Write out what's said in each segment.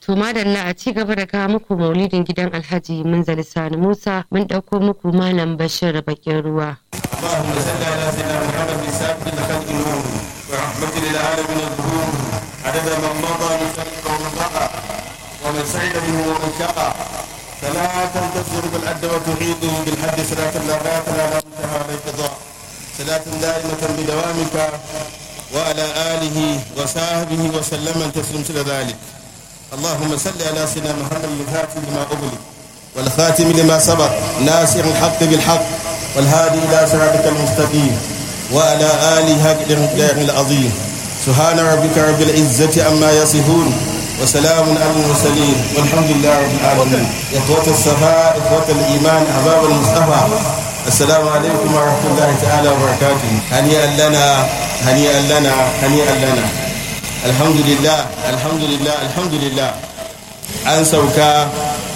To madalla a ci gaba da kawo muku maulidin gidan Alhaji Munzali Sani Musa mun ɗauko muku Malam Bashir Bakin Ruwa. اللهم صل على سيدنا محمد سابق الخلق النور ورحمة للعالمين الظهور عدد من مضى من خلق ومن بقى ومن سعد منه ومن شقى صلاة تصدر بالعد وتعيد بالحد صلاة لا غاية لا لا منتهى ولا انقضاء صلاة دائمة بدوامك وعلى آله وصحبه وسلم تسلم إلى ذلك اللهم صل على سيدنا محمد الفاتح لما أغلق والخاتم لما سبق ناصر الحق بالحق والهادي إلى صراطك المستقيم وعلى آله حق الإمداد العظيم سبحان ربك رب العزة عما يصفون وسلام على المرسلين والحمد لله رب العالمين إخوة الصفاء إخوة الإيمان أحباب المصطفى السلام عليكم ورحمة الله تعالى وبركاته هنيئا لنا هنيئا لنا هنيئا لنا الحمد لله الحمد لله الحمد لله an sauka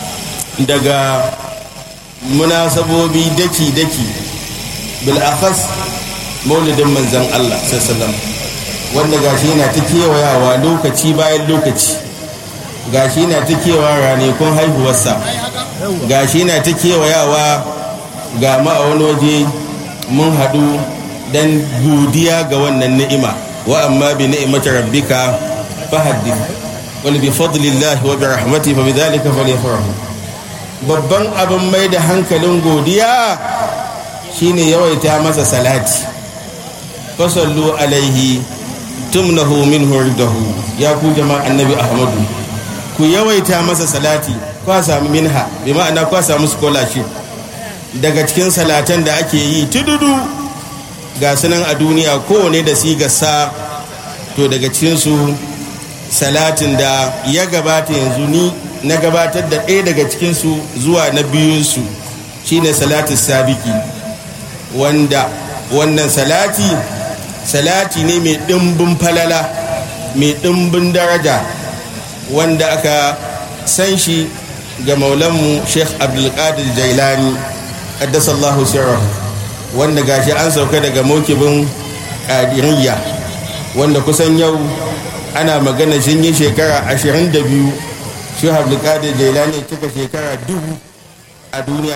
daga munasabobi daki-daki bil'akhas maulidin manzan Allah sallallahu wanda gashi yana ta kewayawa lokaci bayan lokaci gashi yana ta kewa ranakun haihuwarsa gashi yana ta kewayawa ga ma a wani waje mun haɗu don godiya ga wannan ni'ima wa amma bi ni'imati rabbika fahaddith wal bi fadlillahi wa bi rahmatihi fa bidhalika falyafrahu babban abin mai da hankalin godiya shine yawaita masa salati fasallu alaihi tumnahu min hurdahu ya ku jama'a annabi ahmadu ku yawaita masa salati kwa samu minha bi ma'ana kwa samu scholarship daga cikin salatan da ake yi tududu ga sunan a duniya kowane da sigarsa to daga cikinsu salatin da ya gabata yanzu ni na gabatar da ɗaya daga cikinsu zuwa na biyunsu shine salatin sabiki wanda wannan salati salati ne mai ɗimbin falala mai ɗimbin daraja wanda aka san shi ga maulanmu sheikh abdulkadir jailani addasallahu sirrahu wanda gashi an sauka daga mokibin ƙadiriyya wanda kusan yau ana magana sun yi shekara 22 shi abdulkadir jailani cika shekara dubu a duniya